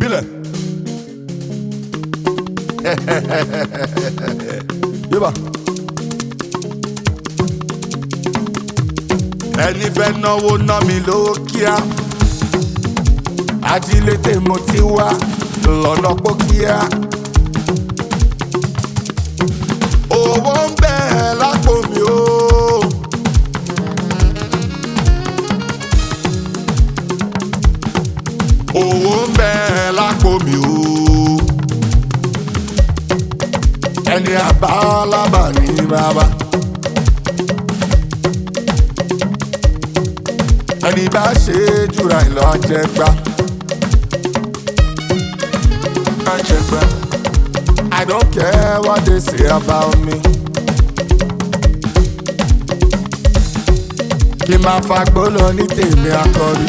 filẹ̀. yíba. ẹni fẹ́ náwó ná mi lówó kíá ajílété mo ti wá lọ́nà pókíá. owó ń bẹ lápò mi o. owó ń bẹ lápò mi o. ẹni àbálábà ní bàbá. ẹni bá ṣe é jùra ìlọ àjẹgbá. àjẹgbá. I don't care what they say about me. kí n máa fagbó lọ ní tèmi akọrí.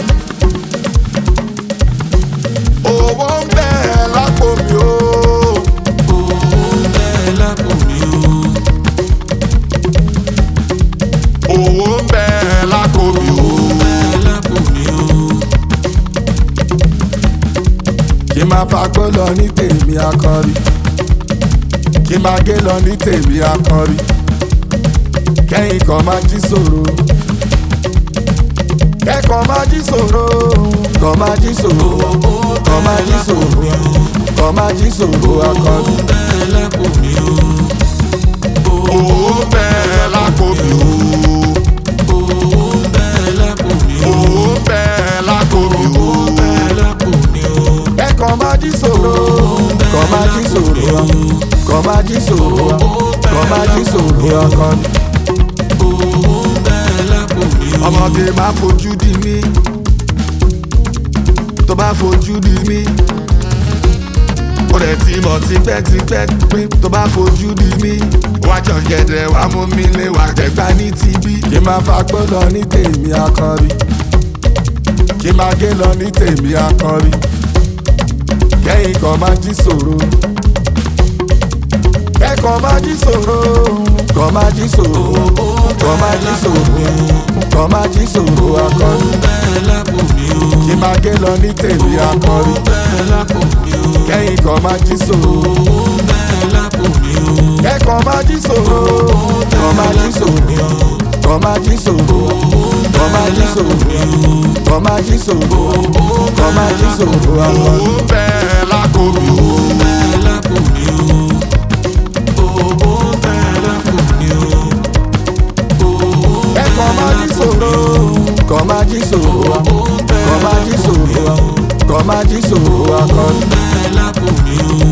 owó ń bẹ lápò mi o. owó ń bẹ lápò mi o. owó ń bẹ lápò mi o. owó ń bẹ lápò mi o. kí n máa fagbó lọ ní tèmi akọrí. kí n máa gé lọ ní tèmi akọrí. kẹ́yìn kan máa jí sòro. kẹ́kọ̀ọ́ máa jí sòro. kọ́ máa jí sòro. kọ́ máa jí sòro. kọ́ máa jí sòro akọrí. owó ń bẹ lápò mi o. owó ń bẹ lápò mi o. owó ń bẹ lápò mi o. owó ń bẹ lápò mi o. owó ń bẹ lápò mi o. kẹ́kọ̀ọ́ máa jí sòro. kọ́ máa jí sòro. kọ́ máa jí sòro. kọ́ máa jí sòro akọrí. owó ń bẹ lápò mi o. ọmọge máa fojú di mí tó bá fojú di mí ó rẹ̀ ti mọ̀ tipẹ́tipẹ́ pé tó bá fojú di mí wá jọ̀gẹ̀dẹ̀ wá mú mi lé wá jẹ̀gbá ní tibí. kí n máa fagbó lọ ní tèmi akọrí kí n máa gé lọ ní tèmi akọrí kẹ́yìn kan máa jí sòro kẹ́kọ̀ọ́ máa jí sòro kọ́ máa jí sòro kọ́ máa jí sòro kọ́ máa jí sòro akọrí owó ń bẹ lápò mi o. kí n máa gé lọ ní tèmi akọrí owó ń bẹ lápò mi o. kẹ́yìn kan máa jí sòro owó ń bẹ lápò mi o. kẹ́kọ̀ọ́ máa jí sòro kọ́ máa jí sòro kọ́ máa jí sòro kọ́ máa jí sòro kọ́ máa jí sòro kọ́ máa jí sòro akọrí. owó bẹ́ẹ̀ lákò mi o. owó ń bẹ lápò mi o. owó ń bẹ lápò mi o. owó ń bẹ kẹ́kọ̀ọ́ máa jí sòro kọ́ máa jí sòro kọ́ máa jí sòro kọ́ máa jí sòro akọrí. bẹ lápò mi o.